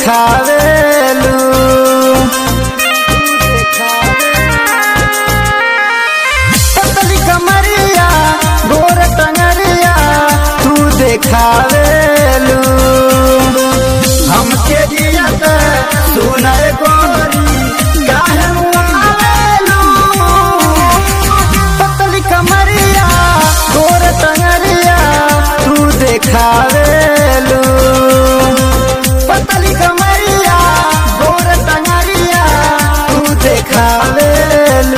देखावेलू पतली कमरिया गोर टंगरिया तू देखावेलू हमके जियत सुनय गोरी काहे मुआवेलू पतली कमरिया गोर टंगरिया तू देखावेलू पतली कमरिया गोर टंगरिया तू देखावेलू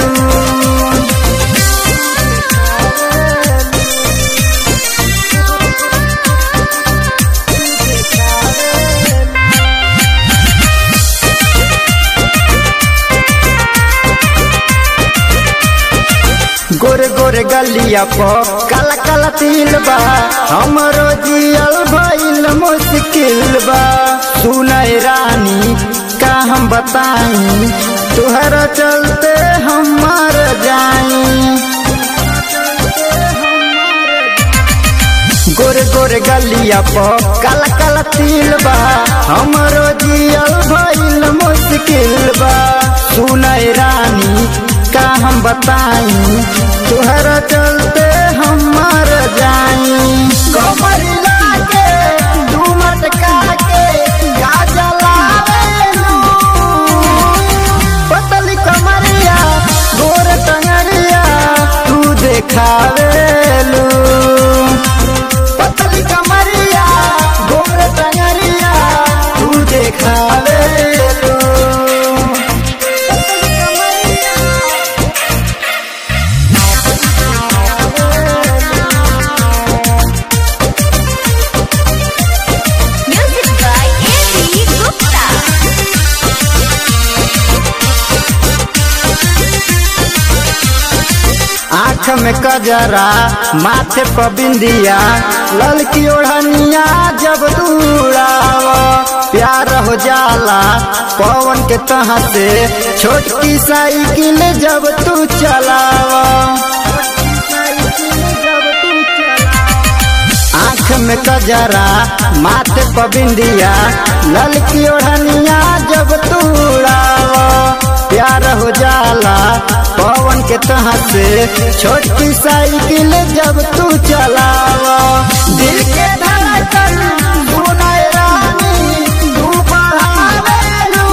गोरे गोरे गलिया प काला काला तिल बा हमरो जियल भइल मुश्किल बा सुनय रानी का हम बताई तुहरा चलते हम मर जाई गोरे गोरे गलिया प काला काला तिल बा हमरो जियल भइल मुश्किल बा सुनय रानी का हम बताई तुहरा चलते हम मर जाई कमर लागे झूमट काके का जलावेलू पतली कमरिया गोर टंगरिया तू देखावेलू पतली कमरिया गोर टंगरिया तू देखावेलू Music by Andy Gupta. आँख में कजरा माथे पर बिंदिया ललकी ओढ़निया जब दूराव प्यार हो जाला पवन के तह से छोटकी साइकिल जब तू चलाव आँख में कजरा माथे पर बिंदिया ललकी ओढ़निया जब तू उड़ाव प्यार हो जाला पवन के तह से छोटी साइकिल जब तू चलाव दिल के धड़कन सुनाए रानी तू बढ़ावेलू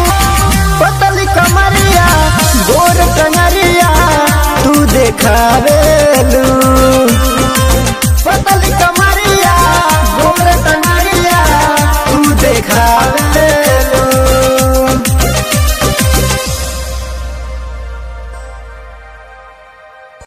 पतली कमरिया गोर टंगरिया तू देखावे